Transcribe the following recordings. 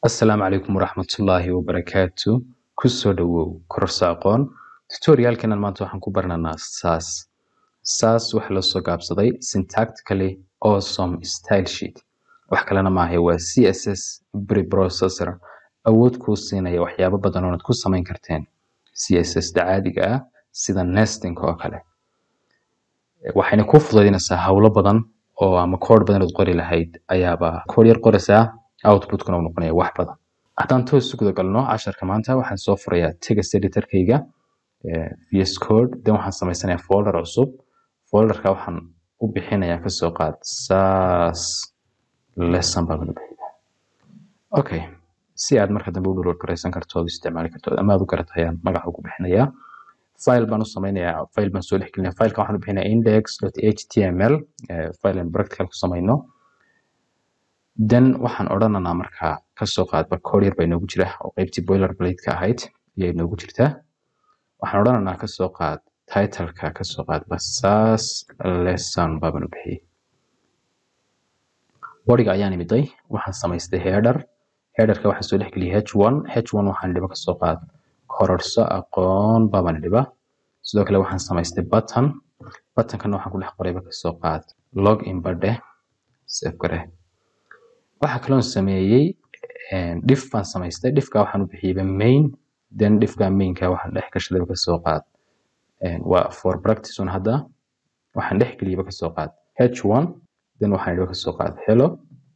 Asalaamu calaykum waraxmatullaahi wabarakaatu. Ku soo dhawow kororso aqoon. Tutorialkenan maanta waxaan ku baranaynaa SAS. SAS waxa la soo gaabsaday Syntactically Awesome Style Sheet. Wax kalena maaha waa CSS preprocessor awood kuu siinaya waxyaabo badan oonaad ku samayn karteen CSS da caadiga ah sida nesting oo kale. Waxayna kuu fududaynaysaa hawlo badan oo ama code badan ood qori lahayd ayaaba code yar qoraysaa outputkana uu noqonaya wax badan. Haddaan toos u guda galno casharka maanta waxaan soo furayaa text editorkayga eh, VS Code then waxaan samaysanayaa folder cusub folderka waxaan u bixinayaa kasoo qaad SAS lesson baan u bixiyaa. Okay si aad marka dambe u download garaysan karto oo isticmaali karto ama aad u garato ayaan magaca ugu bixinayaa file baan u samaynayaa file baan soo dhexgelinayaa fileka waxaan u bixinayaa index.html eh, file aan practical ku samayno then waxaan odhanaynaa markaa kasoo qaadba code yar baa inoogu jira oo qeybtii boilerplate-ka ahayd ayaa inoogu jirta waxaan odhanaynaa kasoo qaad titleka kasoo qaadba SAS lesson baaban u bixiyey bodiga ayaan imiday waxaan samaystay header headerka waxaan soo dhexgeliyay h1 h1 waxaan dhiba kasoo qaad kororso aqoon baaban dhiba sidoo kale waxaan samaystay button buttonkana waxaan ku dhex qorayba kasoo qaad log in badhe save gare waxaa kaloon sameeyey eh, diff baan samaystay diffka waxaan u bixiyeyba main then diffka mainka waxaan dhex gashadayba kasoo qaad eh, waa for practice un hadda waxaan dhex geliyeyba kasoo qaad h1 then waxaan dhiba kasoo qaad hello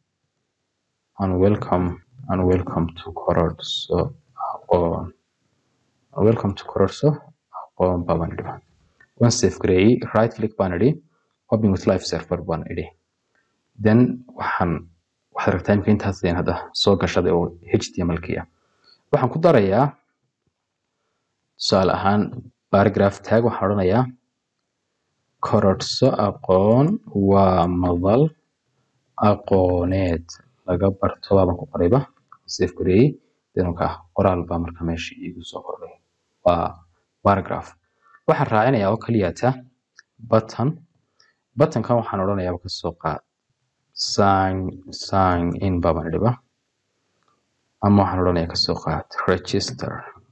and welcome and welcome to kororso aqoon welcome to kororso aqoon baaban dhiba waan save gareeyey right click baan idhi open with live server baan idhi then waxaan waxaad aragtaa imika intaas ayaan hadda soo gashaday oo html-kii ah waxaan ku darayaa tusaale ahaan paragraph tag waxaan odhanayaa kororso aqoon waa madal aqooneed laga barto baaban ku qorayba save gareeyey denka qoraal baa marka meesha iigu soo kordhay waa paragraph waxaan raacinayaa oo keliyata button buttonkan waxaan odhanayaa kasoo qaad sign sign in baaban dhiba ama waxaan odhanayaa kasoo qaad register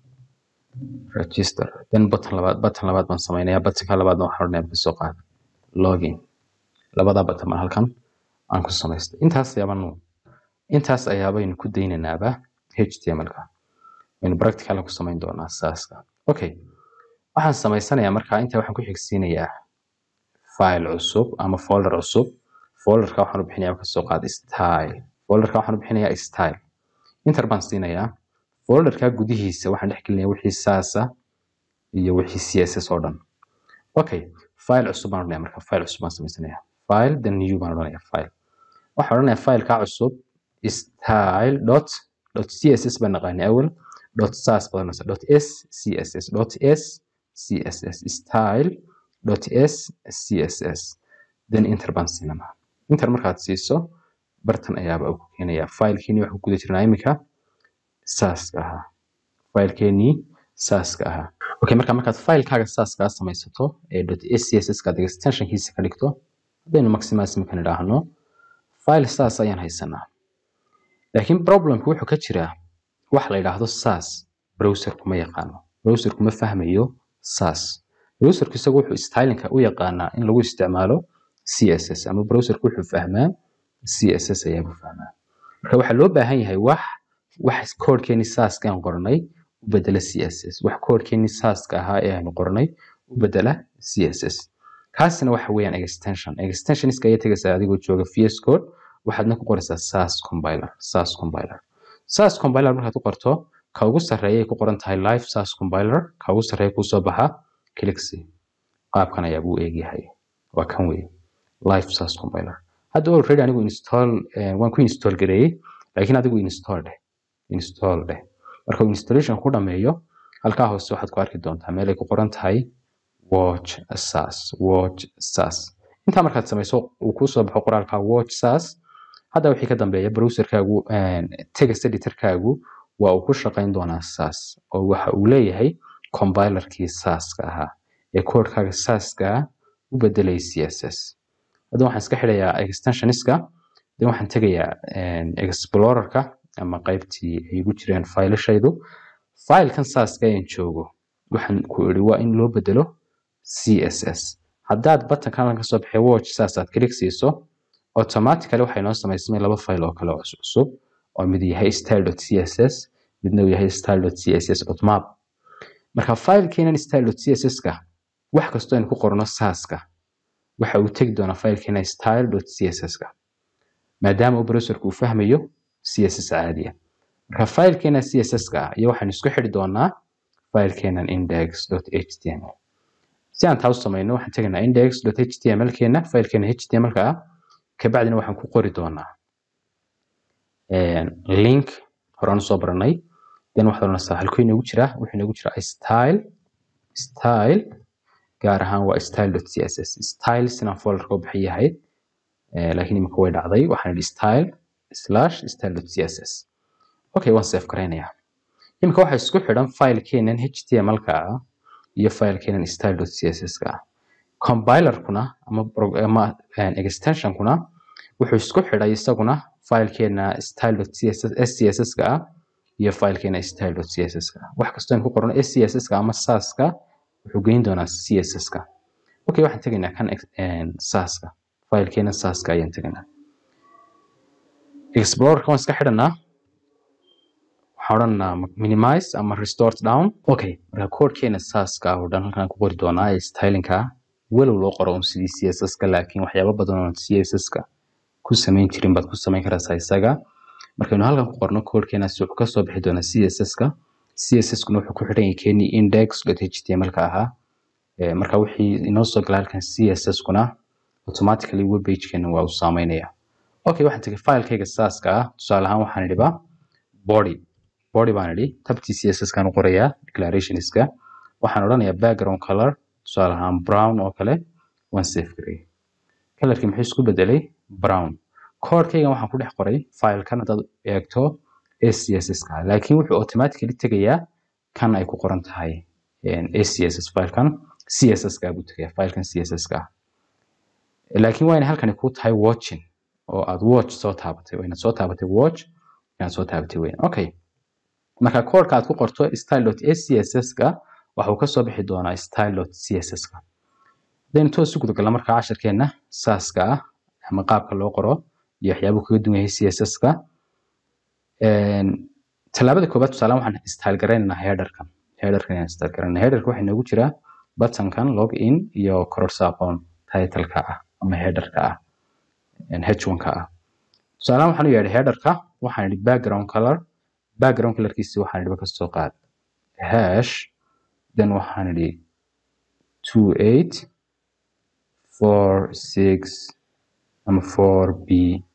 register then button labaad button labaad baan samaynayaa buttonka labaadna waxaan odhanayaa kasoo qaad login labadaa button baan halkan aan ku samaystay intaas ayaabanu intaas ayaabaynu ku daynanaaba html-ka waynu practical ku samayn doonaa saaska okay waxaan samaysanayaa markaa intaa waxaan ku xigsiinayaa file cusub ama folder cusub folderka waxaan u bixinayaa kasoo qaad style folderka waxaan u bixinayaa style inter baan siinayaa folderka gudihiisa waxaan dhex gelinayaa wixii saasa iyo wixii css oo dhan okay file cusub baan odhanayaa marka file cusub baan samaysanayaa file then new baan odhanayaa file waxaan odhanayaa fileka cusub style dot dot css baan naqaanay awal dot sas badanaysa dot s css dot s css style dot s css then enter baan siinanaa inter markaad siiso bartan ayaaba uu ku keenayaa filekeenii waxaan ku guda jirnaa iminka saaska ahaa filekeenii saaska ahaa okay marka markaad filekaaga saaskaa samaysato ee dot scss kaad extensionkiisa ka dhigto haddaynu maximize iminkan idhaahno file saas ayaan haysanaa laakiin problemku wuxuu ka jiraa wax la yidhaahdo sas browserku ma yaqaano browserku ma fahmayo sas browserku isagu wuxuu stylinka u yaqaanaa in lagu isticmaalo css ama browserku wuxuu fahmaa css ayaabuu fahmaa marka waxaa loo baahan yahay wax wax koodhkeeni saaska aan qornay u bedela css wax koodhkeeni saaska ahaa ee aanu qornay u bedela css kaasina waxa weeyaan extension extensionska ayaa tegaysaa adigoo jooga vs code waxaadna ku qoraysaa sas compiler sas compiler sas compiler markaad ku qorto ka ugu sarreeya ay ku qoran tahay live sas compiler ka ugu sarreeya kusoo baxa clixy qaabkan ayaa buu eegyahay waa kan weeye live sas compiler hadda already anigu install eh, waan ku install gareeyey laakiin adigu install dheh install dheh marka uu installation ku dhameeyo halkaa hoose waxaad ku arki doontaa meel ay ku qoran tahay watch sas watch sas intaa markaad samayso uu kusoo baxo qoraalka watch sas hadda wixii ka dambeeya browserkaagu text editorkaagu waa uu ku shaqayn doonaa sas oo waxa uu leeyahay compilerkii saska ahaa ee koodhkaaga saska u bedelay css hadda waxaan iska xidhayaa extensioniska then waxaan tegayaa explorerka ama qaybtii ay igu jireen faylashaydu faylkan saaska ayaan joogo waxaan ku iri waa in loo bedelo css haddaad buttonkan kasoo baxay watch saasaad click siiso automatically waxay noo samaysmay laba fayl oo kale oo cusub oo mid yahay style.css midna uu yahay style.css.map marka faylkeenan style.css-ka wax kastoo aynu ku qorno saaska waxa uu tegi doonaa faylkeena style.css-ka maadaama uu browserku uu fahmayo css caadiya marka faylkeena css-ka ah iyo waxaan isku xidhi doonaa faylkeenan index.html si aan taa u samayno waxaan tegaynaa index.html keena faylkeena html-ka ah kabacdina waxaan ku qori doonaa link horaan usoo baranay then waxaad oranaysaa halkuu inoogu jiraa wuxuu inoogu jiraa style style gaar ahaan waa style.css style sinaan folderka u bixin yahay laakiin imika way dhacday waxaan idhi style slash style.css okay waan save garaynayaa imika waxaa isku xidhan faylkeenan html-ka ah iyo faylkeenan style.css-ka ah compilerkuna ama, ama extensionkuna wuxuu isku xidhay isaguna faylkeena style.css-ka ah iyo faylkeena style.css-ka ah wax kastoo aan ku qorno scss-ka ama saaska wuxuu geyn doonaa css-ka okay waxaan tegaynaa kan saaska faylkeena saaska ayaan tegaynaa explorerka waan iska xidhanaa waxaan odhanaa minimize ama restore down okay marka koodhkeena saaska ah oo dhan halkaan ku qori doonaa ee stylinka walow loo qoro un sidii css-ka laakiin waxyaabo badan oo css-ka ku samayn jirin baad ku samayn karaysaa isaga markaynu halkan ku qorno koodhkeenaasi wuxuu kasoo bixi doonaa css-ka css-kuna wuxuu ku xidhan yahay keenii index.html-ka ahaa marka wixii inoo soo gala halkan css-kuna automatically web page-keena waa uu saameynaya okay waxaan tegay faylkayga saaska ah tusaale ahaan waxaan idhiba body body baan idhi tabtii css-kaan u qorayaa declarationska waxaan odhanayaa background color tusaale ahaan brown oo kale waan save gareeyay kalarkii muxuu isku bedelay brown koodhkaygan waxaan ku dhex qoray faylkan haddaad eegto acss-ka laakiin wuxuu automatically tegayaa kan ay ku qoran tahay acss faylkan css-ka buu tegaya faylkan css-ka laakiin waa inay halkani ku tahay watching oo aad watch soo taabatay waa inaad soo taabatay watch inaad soo taabatay weyn okay marka koodhka aad ku qorto style.acss-ka waxuu kasoo bixi doonaa style.css-ka hadaynu toos u gudagalna marka casharkeena saaska ah ama qaabka loo qoro iyo waxyaabuu kaga duwan yahay css-ka tallaabada koobaad tusaale waxaan style garaynaynaa headerkan headerkan ayaan style garaynaa headerka waxaa inoogu jira buttonkan log in iyo kororsa aqoon title-ka ah ama headerka ah h1-ka ah tusaalahan waxaan u yeedhay headerka waxaan idhi background color background colorkiisi waxaan idhiba kasoo qaad hash then waxaan idhi two eight four six ama four b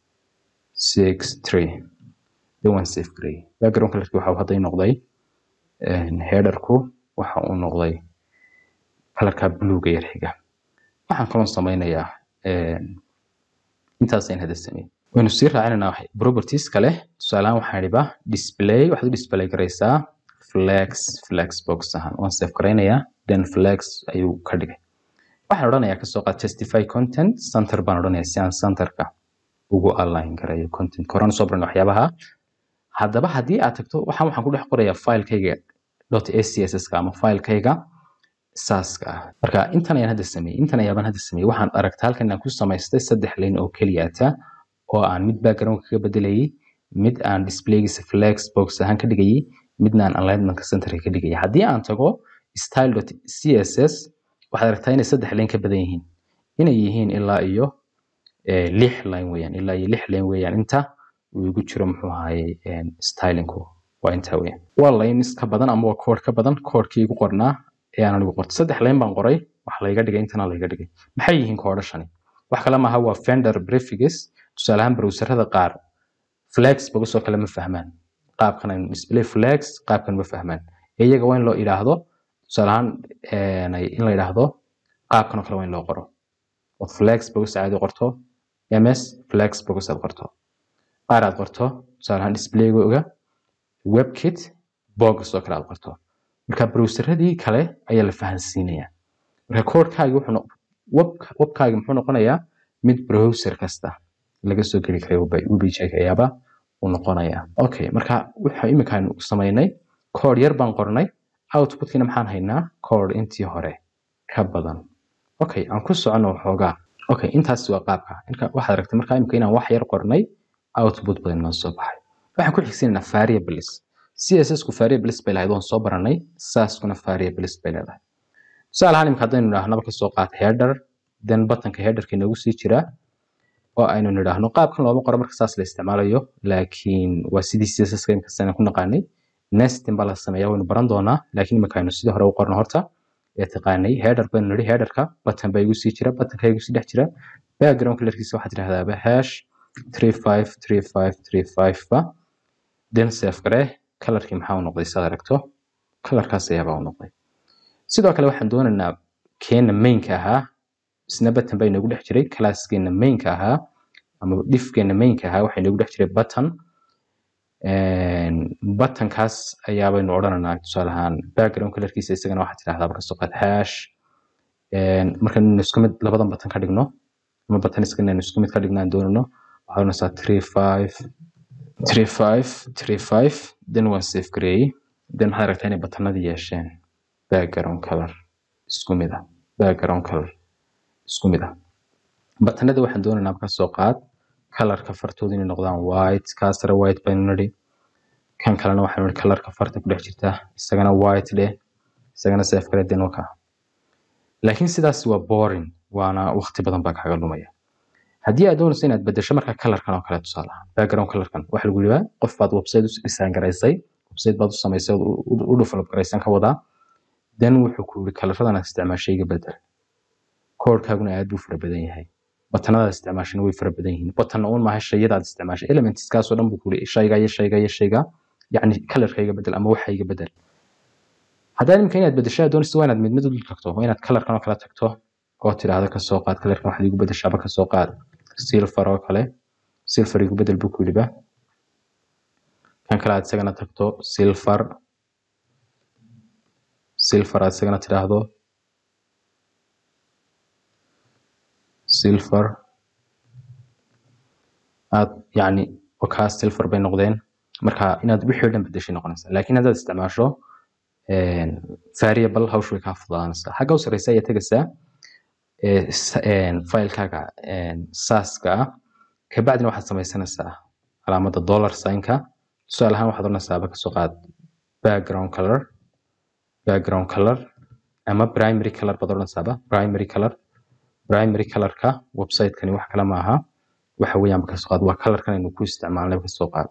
six three then waan save gareeyay background colorkii waxa hadday noqday headerku waxa uu noqday kalarka bluega yar xiga waxaan kaloon sameynayaa intaasaan hadda sameyn waynu sii raacinaynaa properties kale tusaalehaan waxaan idhiba display waxaad u display garaysaa flex flex box ahaan waan save garaynayaa then flex ayuu ka dhigay waxaan odhanayaa kasoo qaad testify content center baan odhanayaa si aan centerka ugu align garayo content koraan soo baran waxyaabaha haddaba haddii aad tagto waxaan waxaan ku dhex qorayaa filekayga .acss-ka ama filekayga saaska ah marka intan ayaan hadda sameeyey intan ayaabaan hadda sameeyey waxaan aragta halkan inaan ku samaystay saddex lane oo keliyaata oo aan mid background kaga bedelayay mid aan displaygiisa flex box ahaan ka dhigayay midna aan alignmentka centerka ka dhigayay haddii aan tago style.css waxaad aragtaa inay saddex lane ka badan yihiin inay yihiin ilaa iyo lix line weeyaan ilaa iyo lix line weeyaan inta uu igu jiro muxuu ahaye stylinku waa intaa weeyaan waa lines ka badan ama waa koodh ka badan koodhkii igu qornaa ee aan anigu qortay saddex line baan qoray wax layga dhigay intana layga dhigay maxay yihiin koodhashani wax kale maaha waa vendor prefix tusaale ahaan browserada qaar flex bogasoo kale ma fahmaan qaabkan display flex qaabkan ma fahmaan iyaga waa in loo idhaahdo tusaale ahaan in la idhaahdo qaabkan oo kale waa in loo qoro ood flex bogas caadi qorto ms flex bogas aad qorto qaar aad qorto tusaale ahaan displaygoga webkit bogas oo kale aad qorto marka browseradii kale ayaa la fahansiinaya marka koodhkaagi wuxuu webkaagi muxuu noqonayaa mid browser kasta laga soo geli karay webpage ayaaba uu noqonayaa okay marka waxa imika aynu samaynay code yar baan qornay outputkiina maxaan haynaa code intii hore ka badan okay aan ku socono waxoogaa okay intaas waa qaabka inka waxaad aragtay markaa imika inaan wax yar qornay output badan noo soo baxay waxaan ku xigsiinaynaa variables css ku variables bay lahayd waan soo baranay saaskuna variables bay leedahay tusaale ahaan imika haddaynu idhaahnaba kasoo qaata header then buttonka headerka inoogu sii jiraa oo aynu nidhaahno qaabkan looma qoro marka saas la isticmaalayo laakiin waa sidii css imika sana ku naqaanay nesting baa la sameeyaa waynu baran doonaa laakiin imika aynu sidii hore u qorno horta ee taqaanay header baynu nidhi headerka button baa igu sii jira buttonka igu sii dhex jira background colorkiisa waxaad tidhahdaaba hash 353535 ba then save garee colorkii maxaa u noqday saad aragto colorkaas ayaabaa u noqday sidoo kale waxaan doonaynaa keena mainka ahaa isna button baa inoogu dhex jiray classkeena mainka ahaa ama dhifkeena mainka ahaa waxaa inoogu dhex jiray button buttonkaas ayaabaynu odhanaynaa tusaale ahaan background colorkiisa isagana waxaad tidhahdaa kasoo qaad hash markaynu isku mid labadan button ka dhigno ama button iskana isku mid ka dhigno aan doonano waxaad oranaysaa three five three five three five then waan save gareeyey then waxaad aragtaa inay buttonadii yeesheen background color isku mid ah background color isku mid ah buttonada waxaan doonaynaa marka soo qaad colorka fartooda inay noqdaan white kaasare white baynu nidhi kan kalena waxaanu nidhi colorka farta ku dhex jirta isagana white dheh isagana save gare then waka laakiin sidaas waa boring waana waqti badan baa kaaga lumaya haddii aad doonayso inaad bedesho marka colorkan oo kale tusaale ahaan background colorkan waxa lagu yidhaa qof baad website u design garaysay website baad u samaysay u develop garaysan ka wadaa then wuxuu ku yidhi colorradan aad isticmaashay iga bedel koodhkaaguna aad buu fara badan yahay batanada isticmaashana way fara badan yihiin batan uun maaha shayada aad isticmaashay elementskaasoo dhan buu ku yidhi shayga iyo shayga iyo shayga yacni colorka iga bedel ama waxa iga bedel haddaad imika inaad bedesho aad doonayso waa inaad mid mid u dul tagto waa inaad colorkan oo kale tagto oo tidhaahdo kasoo qaad colorkan waxaad igu bedeshaaba kasoo qaad silver oo kale silver igu bedel buu ku yidhiba kan kale aad isagana tagto silver silver aad isagana tidhaahdo silver aad yacni wakaas silver bay noqdeen marka inaad wixii o dhan bedeshay noqonaysaa laakiin haddaad isticmaasho variable hawshu way kaa fududaanaysaa xagga u sarreysa ayaa tegaysaa filekaaga saaska ah kabacdina waxaad samaysanaysaa calaamadda dollar signka tusaale ahaan waxaad oranaysaaba kasoo qaad background color background color ama primary color baad oranaysaaba primary color primary colorka website-kani wax kale maaha waxa weeyaan kasoo qaad waa colorkan aynu ku isticmaalnay kasoo qaad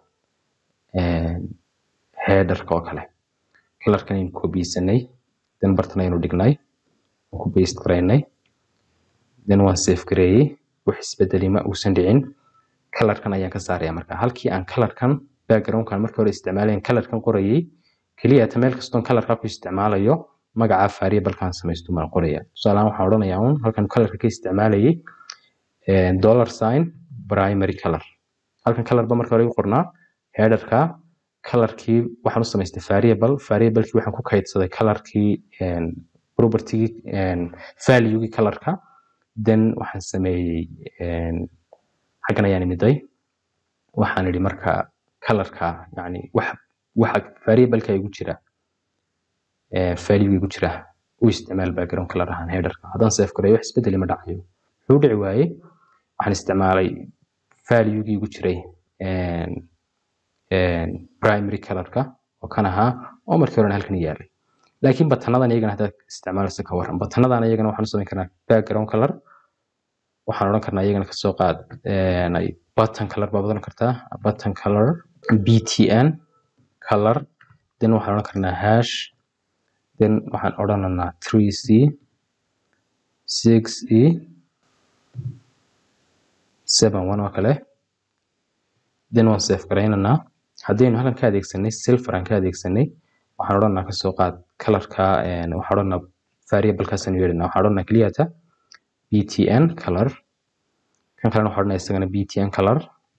headerka oo kale colorkan aynu kobiyeysanay then bartan aynu dhignay ku paste garaynay then waan save gareeyey wax isbedeli ma uusan dhicin colorkan ayaan ka saaraya marka halkii aan colorkan backgroundkan markii hore isticmaalayan colorkan qorayay keliya ta meel kastoon colorka ku isticmaalayo magaca variablekan samaysto maan qoraya tusaalehaan waxaan odhanayaa un halkan colorka ka isticmaalayay dollar sign primary color halkan color ba marka hore igu qornaa headerka colorkii waxaan u samaystay variable variablekii waxaan ku kaydsaday colorkii propertygii valuegii colorka then waxaan sameeyey xaggan ayaan imiday waxaan idhi marka colorka yani wax waxa variableka igu jira value igu jira u isticmaal background color ahaan headerka haddaan save gareeyo wax isbedeli ma dhacayo wuxuu dhici waayey waxaan isticmaalay valuegii igu jiray primary colorka oo kan ahaa oo markii horena halkan yaalay laakiin batanadan iyagana haddaad isticmaalaysa ka waran batanadan iyagana waxaan u samayn karnaa background color waxaan odhan karnaa iyagana kasoo qaad button color baad odhan kartaa button color btn color then waxaan odhan karnaa hash then waxaan odhanaynaa 3c 6e 71 oo kale then waan save garaynaynaa haddaynu halkan ka adeegsanay silver aan ka adeegsanay waxaan odhanaa kasoo qaad colorka waxaan odhanaa variablekaasaan yeedhanaa waxaan odhanaa keliyata btn color kan kalena waxaan odhanaa isagana btn color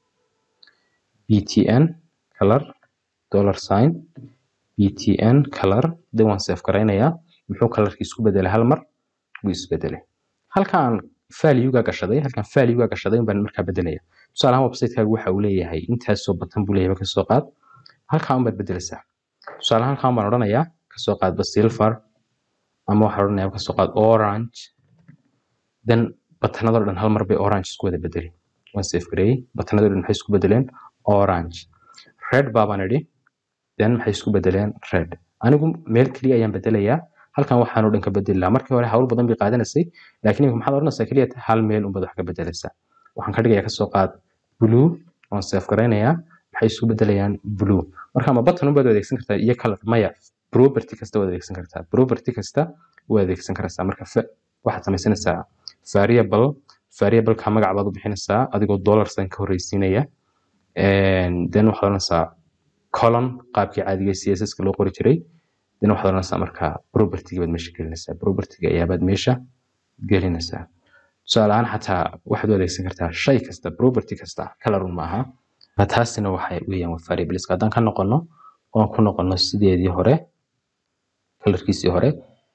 btn color dollar sign btn color then waan save garaynayaa muxuu colorkii isku bedelay hal mar wuu isbedelay halka aan value-ga gashaday halkan value-ga gashaday baan markaa bedelaya tusaale ahaan website-kaaga waxa uu leeyahay intaasoo batan buu leeyahay kasoo qaad halkaa un baad bedelaysaa tusaale ahaan halkan baan odhanayaa kasoo qaadba silver ama waxaan odhanayaa kasoo qaad orange then batanadoo dhan hal mar bay orange isku wada bedeli waan save gareeyey batanadoo dhan maxay isku bedeleen orange red baabaan idhi then maxay isku bedeleen red anigu meel keliya ayaan bedelayaa halkan waxaan oo dhan ka bedeli lahaa markii hore hawl badan bay qaadanaysay laakiin imika maxaad odhanaysaa keliya hal meel unbaad wax ka bedelaysaa waxaan ka dhigayaa kasoo qaad blue waan save garaynayaa maxay isku bedelayaan blue marka ama button unbaad u adeegsan kartaa iyo color maya property kasta waad adeegsan kartaa property kasta waad adeegsan karaysaa marka waxaad samaysanaysaa variable variableka magac baad u bixinaysaa adigoo dollar sign ka horreysiinaya then waxaad odhanaysaa colon qaabkii caadiga css ka loo qori jiray then waxaad odhanaysaa marka propertyga baad meesha gelinaysaa propertyga ayaabaad meesha gelinaysaa tusaale ahaan xataa waxaad u adeegsan kartaa shay kasta property kasta colorun maaha taasina waxay weeyaan waa variableska haddaan ka noqono oon ku noqono sideedii hore colorkiisii hore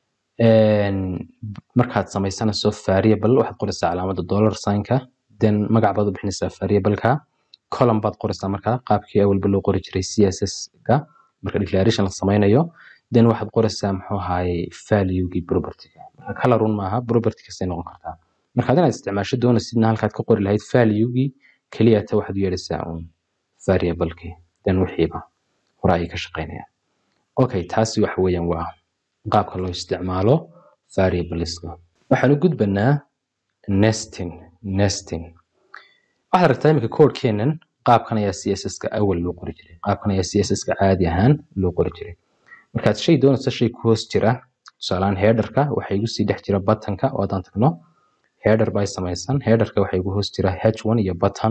markaad samaysanayso variable waxaad qoraysaa calaamadda dollar signka then magac baad u bixinaysaa variableka column baad qoraysaa markaa qaabkii awalba loo qori jiray css-ka marka declaration la samaynayo then waxaad qoraysaa muxuu ahaayey valuegii propertyga marka colorun maaha property kastay noqon kartaa marka inaad isticmaasho doonaysidna halkaad ka qori lahayd valuegii keliya ta waxaad u yeedhaysaa un variablekii then wixiiba hore ayay ka shaqaynayaan okay taasi waxa weeyaan waa qaabka loo isticmaalo variableska waxaan u gudbanaa nesting nesting waxaad aragtaa iminka codekeenan qaabkan ayaa css-ka awal loo qori jiray qaabkan ayaa css-ka caadi ahaan loo qori jiray markaad shay doonayso shay ku hoos jira tusaalehaan headerka waxaa igu sii dhex jira buttonka oo haddaan tagno header bay samaysan headerka waxaa igu hoos jira h1 iyo button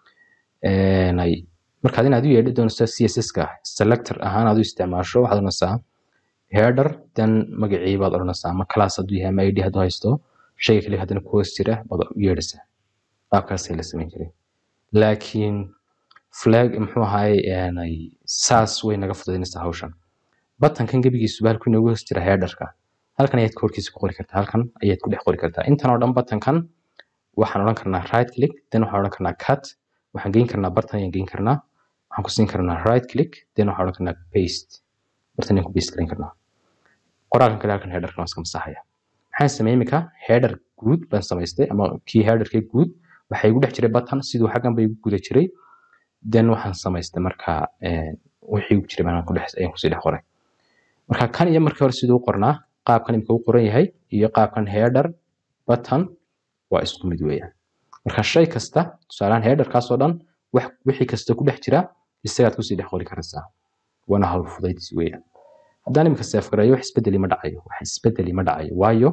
markaad inaad u yeedhi doonayso css-ka selector ahaan aad u isticmaasho waxaad odhanaysaa header then magacii baad odhanaysaa ama class hadduu yahay ama id hadduu haysto shayga kale haddana ku hoos jira baad u yeedhaysaa qaabkaasay la samayn jiray laakiin flag muxuu ahaay saas way naga fududaynaysaa hawshan batankan gebigiisuba halku inoogu hoos jira headerka halkan ayaad koorkiisa ku qori kartaa halkan ayaad ku dhex qori kartaa intan oo dhan batankan waxaan odhan karnaa right click then waxaan odhan karnaa cut waxaan geyn karnaa bartan ayaan geyn karnaa waxaan ku siin karnaa right click then waxaan odhan karnaa paste bartan ayaan ku paste garan karnaa qoraalkan kale halkan headerkan waa iska masaxaya maxaan sameeyey imika header guud baan samaystay ama kii headerkee guud waxaa igu dhex jiray button siduu xaggan ba igu guda jiray then waxaan samaystay marka wixii igu jiray baan ku dhex ayaan kusii dhex qoray marka kan iyo markii hore siduu u qornaa qaabkan imika u qoran yahay iyo qaabkan header button waa isku mid weeyaan marka shay kasta tusaalehaan headerkaas oo dhan wax wixii kasta ku dhex jira isagaad kusii dhex qori karaysaa waana hawl fudaydsi weeyaan haddaan imika seef gareeyo wax isbedeli ma dhacayo wax isbedeli ma dhacayo waayo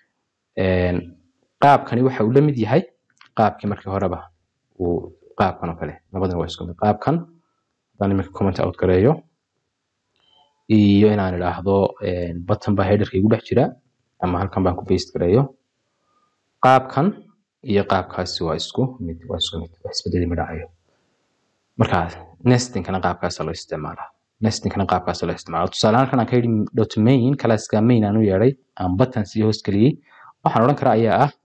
qaabkani waxa uu la mid yahay qaabkii markii horeba uu qaabkan oo kale labadana waa isku mid qaabkan haddaan imika comment out gareeyo iyo inaan idhaahdo button baa headerka igu dhex jira ama halkan baan ku paste gareeyo qaabkan iyo qaabkaasi waa isku mid waa isku mid wax isbedeli ma dhacayo marka nestingkana qaabkaasa loo isticmaalaa nestingkana qaabkaasa loo isticmaalaa tusaale halkan aan ka yidhi dot main classka main aan u yeedhay aan button sii hoos geliyey waxaan odhan karaa ayaa ah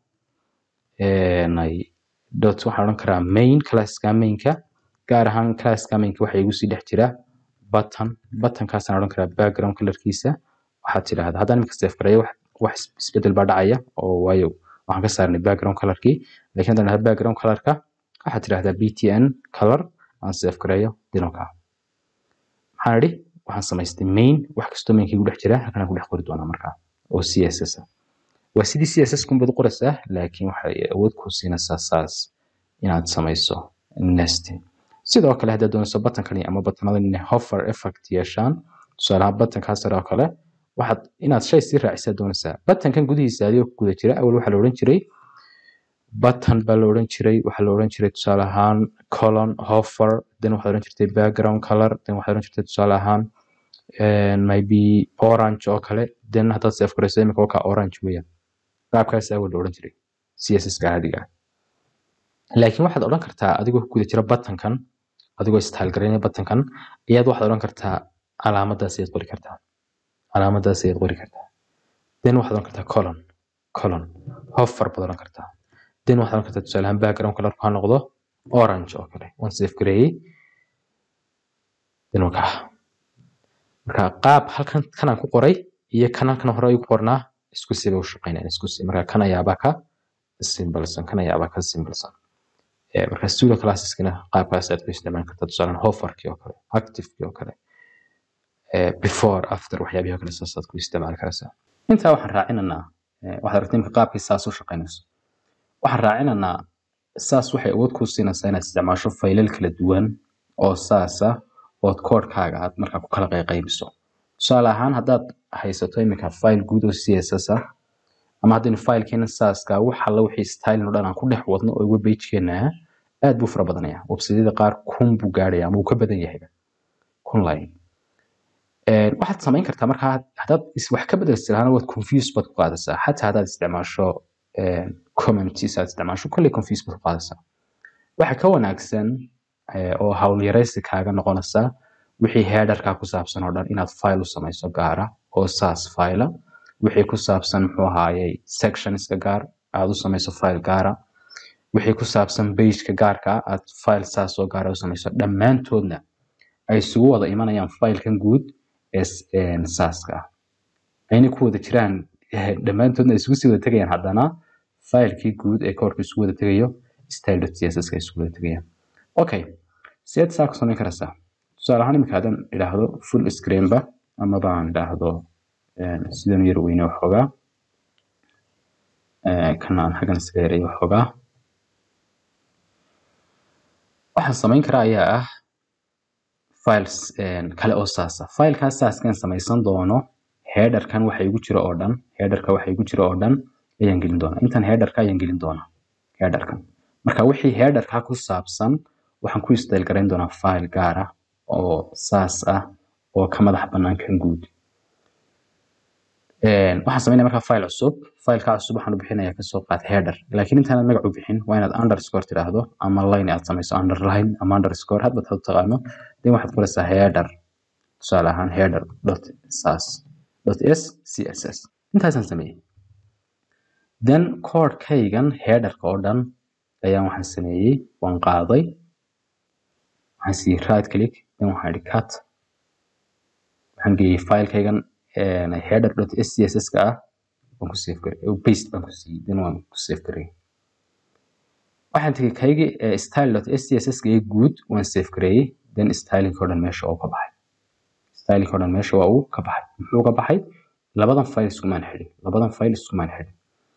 dot waxaan odhan karaa main classka mainka gaar ahaan classka mainka waxa igu sii dhex jira button buttonkaasaan odhan karaa background colorkiisa waxaad tidhaahdaa haddaan imika seef gareeyo wax isbedel baa dhacaya oo waayo waxaan ka saarnay background colorkii laakiin haddaan idhahdo background colorka waxaad tidhahdaa btn color aan seef gareeyo dinoka maxaan idhi waxaan samaystay main wax kastoo mainka igu dhex jira halkan aan ku dhex qori doonaa markaa oo css ah waa sidii css kunbaad u qoraysaa laakiin waxay awood ku siinaysaa saas inaad samayso nesting sidoo kale haddaad doonayso butankani ama butanadan inay hover effect yeeshaan tusaalaha butankaa sare oo kale waxaad inaad shay sii raacisaa doonaysaa butankan gudihiisa adigoo ku guda jira awal waxaa la odhan jiray button baa la odhan jiray waxaa la odhan jiray tusaale ahaan colon hover then waxaad odhan jirtay background color then waxaad odhan jirtay tusaale ahaan maybe orange oo kale then haddaad seef garayso imika wakaa orange weeyaan qaabkaas awal la odhan jiray css-ka caadiga ah laakiin waxaad odhan kartaa adigoo ku guda jira buttonkan adigoo style garaynaya buttonkan ayaad waxaad odhan kartaa calaamadaas ayaad qori kartaa calaamadaas ayaad qori kartaa then waxaad odhan kartaa colon colon hover baad odhan kartaa then waxaad oran kartaa tusaale ahaan background colorku ha noqdo orange oo kale waan save gareeyey then waa kaa marka qaab halkan kanaan ku qoray iyo kan halkan hore ay ku qornaa isku si bay u shaqeynayaan isku si marka kan ayaabaa ka simbalsan kan ayaabaa ka simbalsan marka studio classeskiina qaabkaas aad ku isticmaali kartaa tusaalan hofarkii oo kale activekii oo kale before after waxyaabihii oo kale saasaad ku isticmaali karaysaa intaa waxaan raacinaynaa waxaad aragtay imika qaabkii saas u shaqeynayso waxaan raacinaynaa saas waxay awood kuu siinaysaa inaad isticmaasho faylal kala duwan oo saasa ood koodhkaaga aad markaa ku kala qayqaybiso tusaale ahaan haddaad haysato iminka file guud oo css ah ama haddaynu filekeena saaska wax alla wixii stylin oo dhan aan ku dhex wadno oo webpagekeena ah aad buu fara badanaya websiteyada qaar kun buu gaarhaya ama uu ka badan yahayba kun line waxaad samayn kartaa markaa haddaad wax ka bedelsi lahaana waad confuse baad ku qaadaysaa xataa haddaad isticmaasho commenties aad isticmaasho kolley confuse baad ku qaadaysaa waxa ka wanaagsan oo howlyaraysi kaaga noqonaysa wixii headerkaa ku saabsan oo dhan inaad file u samayso gaara oo saas file wixii ku saabsan muxuu ahaayey sectionska gaar aad u samayso file gaara wixii ku saabsan pageka gaarka aad file saas oo gaara u samayso dhammaantoodna ay isugu wada imanayaan filekan guud ee saaska ah ayna ku wada jiraan dhammaantoodna ay isugu sii wada tegayaan haddana filekii guud ee koorka isugu wada tegayo style.css ka isugu wada tegayaan okay sideed saa ku samayn karaysaa tusaale ahaan imika haddaan idhaahdo full screenba ama baan idhaahdo sidan yar weyne waxoogaa kana aan xaggan iskaga yareeyo waxoogaa waxaan samayn karaa ayaa ah files kale oo saasa filekaas saaskan samaysan doono headerkan waxa igu jira oo dhan headerka waxa igu jira oo dhan ayaan gelin doonaa intan headerka ayaan gelin doonaa headerkan marka wixii headerka ku saabsan waxaan ku style garayn doonaa file gaar ah oo saas ah oo ka madax bannaan kan guud waxaan samaynaya markaa file cusub fileka cusub waxaan u bixinayaa kasoo qaad header laakiin intaanad magac u bixin waa inaad underscore tidhaahdo ama line aad samayso underline ama underscore hadba taad taqaano then waxaad qoraysaa header tusaale ahaan header dot sas dot s css intaasaan sameeyey then codekaygan headerka oo dhan ayaan waxaan sameeyey waan qaaday waxaan siiyey right click then waxaan idhi cut waxaan geeyey filekaygan header.scss ka ah waan ku save garay paste baan ku siiyey then waan ku save garay waxaan tegey kaygii style.scss ka ee guud waan save gareeyey then styling oo dhan meesha oo ka baxay styling oo dhan meesha waa uu ka baxay muxuu ka baxay labadan file iskumaan xidhin labadan file iskumaan xidhin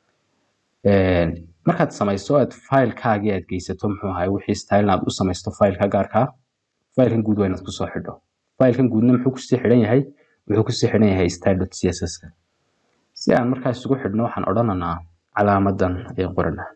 markaad samayso aad filekaagii aad geysato muxuu ahay wixii style aad u samaysto fileka gaarkaa filekan guud waa inaad kusoo xidho filekan guudna muxuu kusii xidhan yahay wuxuu kusii xidhan yahay style.css ka si aan markaa isugu xidhno waxaan odhananaa calaamadan ayaan qoranaa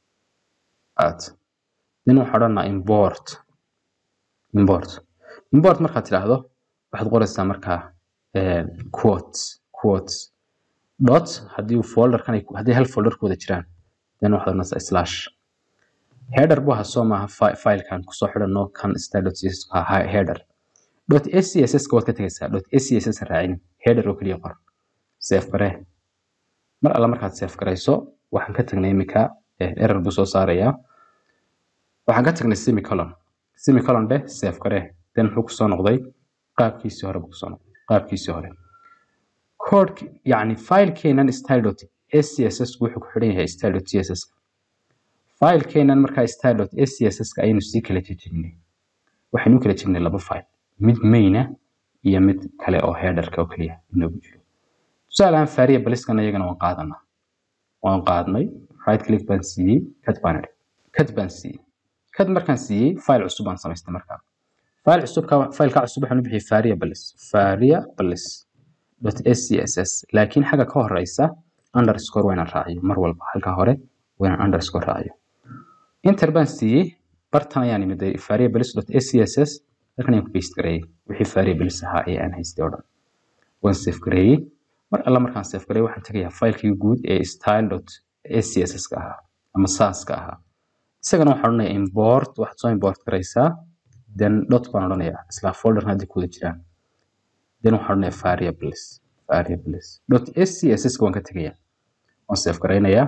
at then waxaan odhanaa import import import markaad tidhaahdo waxaad qoraysaa markaa quotes quotes dot haddii folderkan haddii hal folder ku wada jiraan then waxaad odhanaysaa slash header buu ahaa soo maaha filekan kusoo xidhano kan style.css ka header dot scss ka waad ka tegaysaa dot scss raacin header oo keliya qor save garee mar alla markaad save garayso waxaan ka tagnay iminka error buu soo saarayaa waxaan ka tagnay semicolon semicolon dheh save garee then muxuu kusoo noqday qaabkiisii hore buu kusoo noqday qaabkiisii hore code yani filekeenan style dot scss wuxuu ku xidhan yahay style dot css filekeenan markaa style dot scss ka ayaynu sii kala jejebinay waxaynu kala jebinay laba file mid mayna iyo mid kale oo headerka oo keliya inoogu jiro tusaale ahaan faariya baliskan iyagana waan qaadanaa waan qaadnay right click baan siiyey kad baan idhi kad baan siiyey kad markaan siiyey file cusub baan samaystay markaa file cusubka fileka cusub waxaan u bixiyey faariya balis faariya balis dot scss laakiin xagga ka horeysa underscore waa inaan raaciyo mar walba halka hore waa inaan underscore raaciyo inter baan siiyey bartan ayaan imiday faariya balis dot scss halkan ayaan ku paste gareeyey wixii variables ahaa ee aan haystay oo dhan waan save gareeyey mar alla markaan save gareeyey waxaan tegayaa filekii guud ee style.scss ka ahaa ama sas ka ahaa isagana waxaan odhanayaa import waxaad soo import garaysaa then dot baan odhanayaa isla folderna haddii kuwada jiraan then waxaan odhanayaa variables variables dot scss ka waan ka tegayaa waan save garaynayaa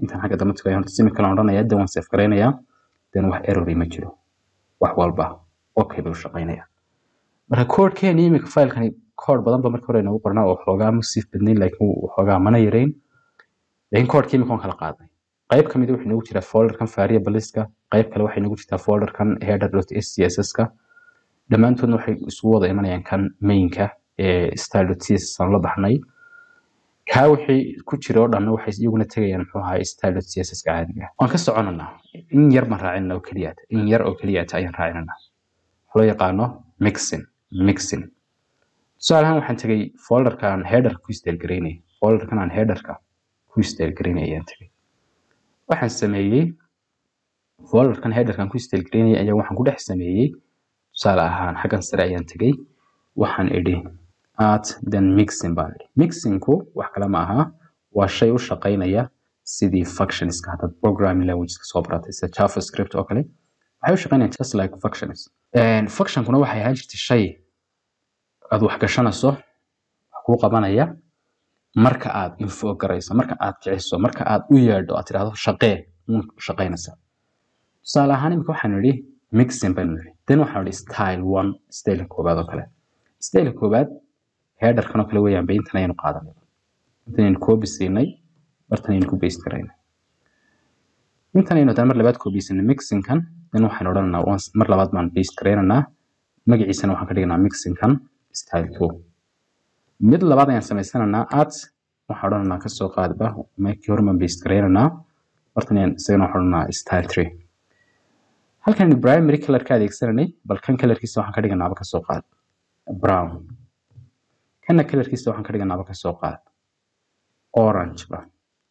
intaan xagga dambe tagayo horta semicolon odhanaya then waan save garaynayaa then wax errori ma jiro wax walba okay bay u shaqaynayaan marka koodhkeeni iminka filekani koodh badan ba marka hore inagu qornaa oo xoogaa musiif badnayn laakiin xoogaa mana yarayn laakiin koodhkii iminka waan kala qaaday qayb ka mid wuxuu inagu jiraa folderkan variableska qayb kale waxay inagu jirtaa folderkan header.scss-ka dhammaantoodna waxay isugu wada imanayaan kan mainka ee style.css aan la baxnay kaa wixii ku jira oo dhanna waxay iyaguna tegayaan muxuu ahaa style.css ka caadiga ah waan ka soconanaa in yar baan raacinana oo keliyaata in yar oo keliyaata ayaan raacinanaa waxa loo yaqaano mixing mixing tusaale ahaan waxaan tegay folderkan header ku style garaynay folderkan aan headerka ku style garaynay ayaan tegay waxaan sameeyey folderkan headerkan ku style garaynay ayaa waxaan ku dhex sameeyey tusaale ahaan xaggan sare ayaan tegay waxaan idhi at then mixing baan idhi mixingku wax kale ma aha waa shay u shaqaynaya sidii functionska haddaad programming languageska soo baratay sida javascript oo kale waxay u shaqaynayaan just like functions functionkuna waxay ahaan jirtay shay aad wax gashanayso wax kuu qabanaya marka aad info garayso marka aad kiciso marka aad u yeedho aad tidhaahdo shaqee uun shaqaynaysa tusaale ahaan imika waxaan idhi mixing baynu idhi then waxaan idhi style one style koobaad oo kale style koobaad headerkan oo kale weeyaan ba intan ayaynu qaadanay intan aynu copy siinay bartan ayaynu ku paste garaynay intan ayaynu haddana mar labaad copy siinay mixingkan then waxaan odhanaynaa once mar labaad baan paste garaynaynaa magaciisana waxaan ka dhiganaa mixingkan style two mid labaad ayaan samaysanaynaa at waxaan odhanaynaa kasoo qaadba markii hore baan paste garaynaynaa bartan ayaan isagana waxaan odhanaynaa style three halkan primary color ka adeegsananay bal kan colorkiisa waxaan ka dhiganaaba kasoo qaad brown kana colorkiisa waxaan ka dhiganaaba kasoo qaad orange ba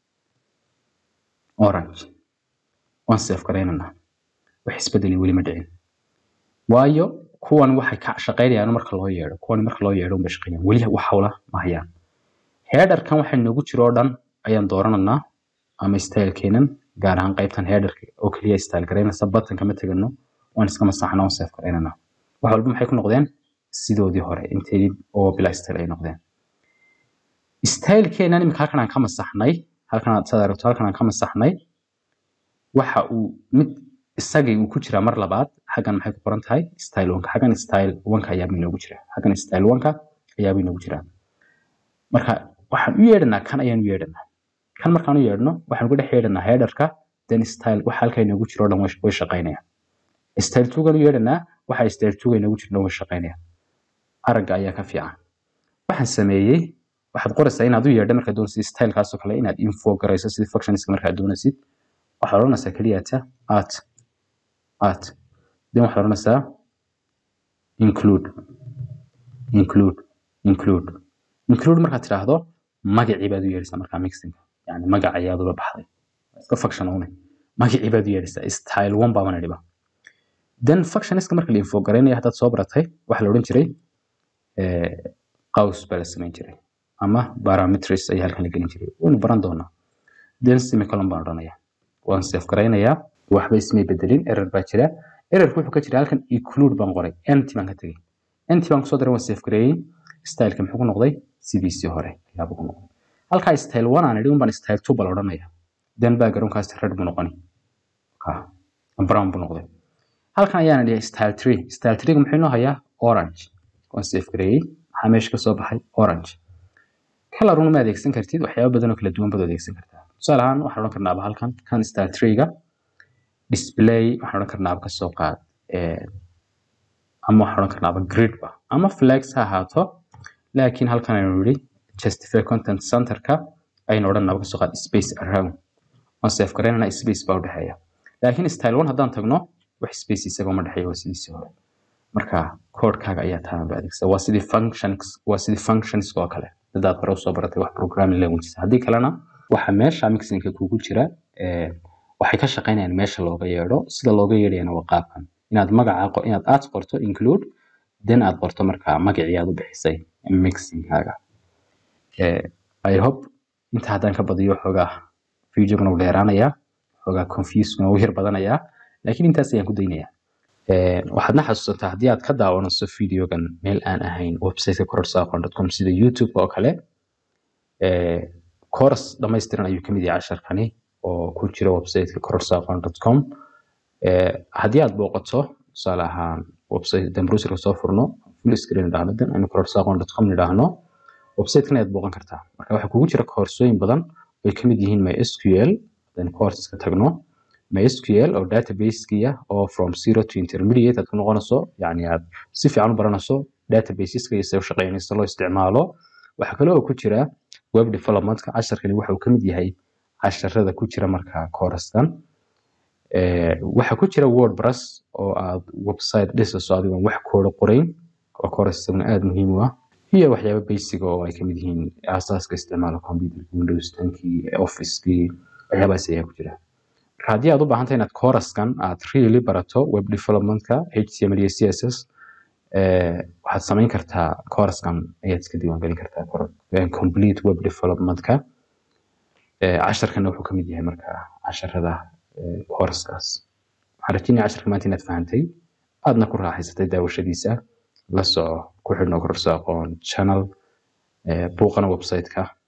orange waan save garaynanaa wax isbedeli weli ma dhicin waayo kuwan waxay ka shaqaynayaan marka loo yeedho kuwan marka loo yeedho unbay shaqaynayaan weli wax hawla ma hayaan headerkan waxa noogu jiro oo dhan ayaan doorananaa ama stylekeenan gaar ahaan qaybtan headerka oo keliya style garaynaysa buttonka ma tegano waan iska masaxnaa waan save garaynanaa wax walba maxay ku noqdeen sidoodii hore inteedii oo bila style ay noqdeen stylekeenan imika halkan aan ka masaxnay halkan aad saad aragto halkan aan ka masaxnay waxa uu mid isagii uu ku jiraa mar labaad xaggan maxay ku qoran tahay style onka xaggan style onka ayaaba inoogu jira xaggan style onka ayaaba inoogu jira marka waxaan u yeedhanaa kan ayaan u yeedhanaa kan markaan u yeedhno waxaan uga dhex yeedhanaa headerka then style waxa halkaa inoogu jiro o dhan way shaqaynayaan style twogan u yeedhanaa waxa style twoga inoogu jiro dhan way shaqaynayaan aragga ayaa ka fiican waxaan sameeyey waxaad qoraysaa inaad u yeedho markaad doonaysid stylekaasoo kale inaad info garayso sidii functionska markaad doonaysid waxaad odhanaysaa keliyata at at then waxaad odhanaysaa include include include include markaad tidhaahdo magacii baad u yeedhaysaa markaa mixinga yani magac ayaad ula baxday iska function une magacii baad u yeedhaysaa style one baa mana dhiba then functionska marka la info garaynaya haddaad soo baratay waxaa la odhan jiray qaws baa la samayn jiray ama parameters ayaa halkan la gelin jiray waynu baran doonaa then semicolon baan odhanaya waan save garaynayaa waxba ismay bedelin error baa jira errorku wuxuu ka jira halkan include baan qoray empty baan ka tegey empty baan kusoo daray waan save gareeyey styleka muxuu ku noqday sidiisii hore ayaaba ku noqday halkaa style one aan idhi unbaan style two bal odhanaya then backgroundkaas red buu noqoni brown buu noqday halkan ayaan idhi style three style three muxuu inoo hayaa orange waan save gareeyey maxaa meesha kasoo baxay orange color una ma adeegsan kartid waxyaaba badan oo kala duwan baad adeegsan kartaa tusaale ahaan waxaan odhan karnaaba halkan kan style three-ga display waxaan odhan karnaaba kasoo qaad ama waxaan odhan karnaaba grid ba ama flex ha ahaato laakiin halkan aynu yidhi justify content centerka aynu odhanaba kasoo qaad space around waan save garaynana space baa udhexeeya laakiin style one haddaan tagno wax space isaga uma dhexeeya waa sidiisii hore marka codekaaga ayaa taanba adeegsa waa sidii functions waa sidii functions oo kale dadaad hore usoo baratay wax programming languages haddii kalena waxa meesha mixingka kugu jira waxay ka shaqaynayaan meesha looga yeedho sida looga yeedhayana waa qaabkan inaad magaca inaad aad qorto include then aad qorto markaa magacii aad u bixisay mixingkaaga i hope inta haddaan ka badiyo xoogaa videogana u dheeraanayaa xoogaa confuseguna u yar badanayaa laakiin intaas ayaan ku daynayaa waxaadna xasuusataa haddii aad ka daawanayso videogan meel aan ahayn websiteka kororsaaqon.com sida youtube oo kale course dhammaystiran ayuu kamid yahay casharkani oo ku jira websiteka kororsaaqon.com haddii aad booqato tusaale ahaan website dan browserka soo furno full screen idhaahno dan aynu kororsaaqon.com idhaahno websitekan ayaad booqan kartaa marka waxaa kugu jira koorsooyin badan ay kamid yihiin mysql hadaynu courseska tagno mysql oo databasekiya oo from zero to intermediate aad ku noqonayso yani aad si fiican u baranayso databaseska iyo sida u shaqeynaysa loo isticmaalo waxaa kale oo ku jira web developmentka casharkani waxa uu kamid yahay casharada ku jira marka couraskan waxaa ku jira wordpress oo aad website dhisayso adigoon wax kooda qorayn oo course isaguna aada muhiim u ah iyo waxyaaba basic oo ay kamid yihiin aasaaska isticmaalka computerka windows tankii officekii waxyaabahaas ayaa ku jira marka haddii aad u baahan tahay inaad couraskan aad really barato web developmentka html iyo css waxaad samayn kartaa couraskan ayaad iska diiwaangelin kartaa complete web developmentka casharkana wuxuu kamid yahay marka casharada courskaas waxaan rajeynaya casharka maanta inaad fahantay aadna ku raaxaysatay daawashadiisa la soco ku xidhno kororso aqoon channel buuqana websiteka